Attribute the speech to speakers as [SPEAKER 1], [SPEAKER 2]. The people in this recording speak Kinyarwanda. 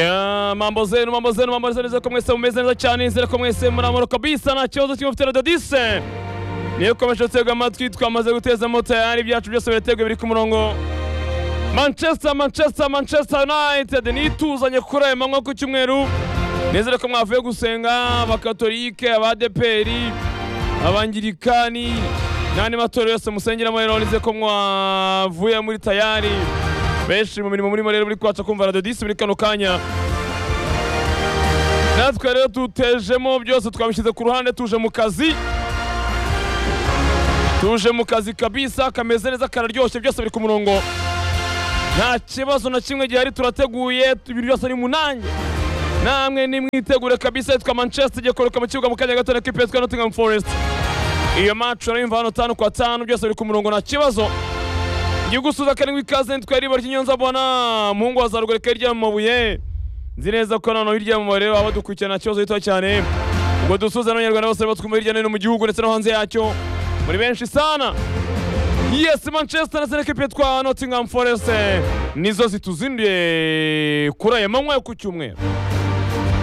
[SPEAKER 1] Ya mambo zenu mambo zenu mambo zenu nizera ko mwese mumeze neza cyane nizera ko mwese muri amahoro kabisa nta kibazo kimwe mufite radadise niyo ukomeje gutegwa amatwi twamaze guteza moto tayari ibyacu byose birateguye biri ku murongo manchester manchester manchester united nituzanye kuri aya manywa ku cyumweru nizere ko mwavuye gusenga abakatolike abadeperi abangirikani n'andi matorero yose musengeramo rero nizere ko mwavuye muri tayari benshi mu mirimo murimo rero muri kwaca kumva radio disi muri kano kanya natwe rero tutejemo byose twabishyize ku ruhande tuje mu kazi tuje mu kazi kabisa kameze neza kararyoshye byose biri ku murongo nta kibazo na kimwe gihari turateguye ibintu byose ni munange namwe nimwitegure kabisa yitwa manchester igiye koroka mu kibuga mu kanya gato na kipe yitwa nottingham forest iyo match urayumva hano tanu kwa tanu byose biri ku murongo nta kibazo igigusuza karindwi ikaze nitwaye riba ry'inyonza mbona muhungu wa zaruguru hirya mu mabuye nzi neza ko noneho hirya mu mabuye baba badukurikirana nta kibazo gito cyane ngo dusuze n'abanyarwanda bose batwumva hirya no hino mu gihugu ndetse no hanze yacyo muri benshi sana yes manchester ndetse n'ekipi yitwa nottingham forest nizo zituzinduye kuri aya manywa yo ku cyumweru